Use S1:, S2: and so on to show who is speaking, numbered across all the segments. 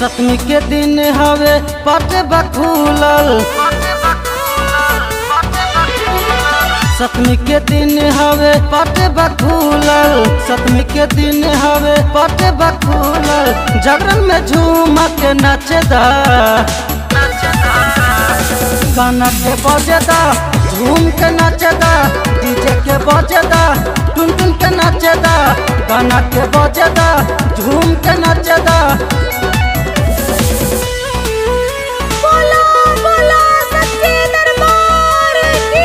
S1: सतमी के दिन हवे पट बखूलल सतमी के दिन हवे पट बखूलल सतमी के दिन हवे पट बखूलल जागरण में झूम के नचदा गाना के बजदा झूम के नचदा डीजे के बजदा टुन टुन के नचदा गाना के बजदा झूम के नचदा
S2: बोला बोला सच्चे दरबार की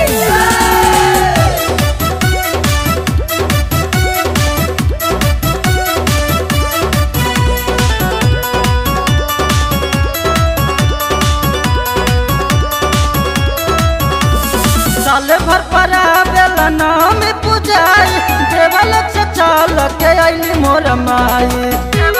S1: साले भर पर बेला नाम पुजाई देवल से चाल के आईली मोर माई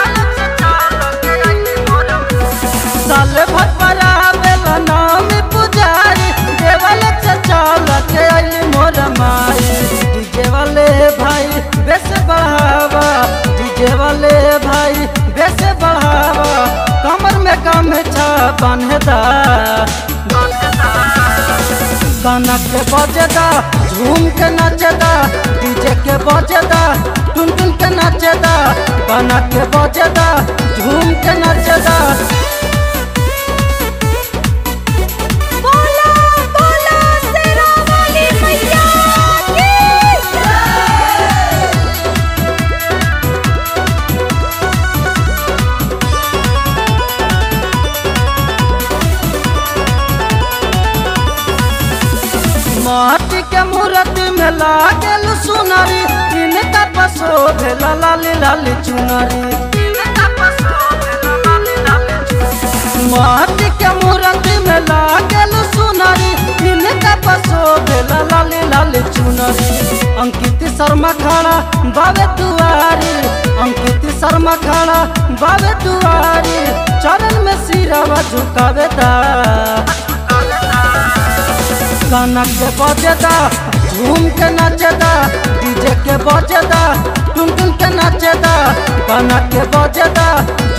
S1: साले भर पर बेला नाम पुजाई देवल से चाल के आईली मोर माई डीजे वाले भाई बेस बढ़ावा डीजे वाले भाई बेस बढ़ावा कमर में गमछा बांधदा गाना के बजदा झूम के नचदा डीजे के बजदा टुन टुन के नचदा गाना के बजदा झूम के नचदा
S2: बोला बोला शेरा वाली मैया की
S1: माटी के मूर्ति में लागल सुनरी इनका पसो भेला लाली लाली चुनरी माटी के मूर्ति में लागल सुनरी इनका पसो भेला लाली लाली चुनरी अंकित शर्मा खड़ा बाबे दुआरी अंकित शर्मा खड़ा बाबे दुआरी चरण में सिरवा झुकावे दा गाना के बजदा झूम के नचदा डीजे के बजदा टुन टुन के नचदा गाना के बजदा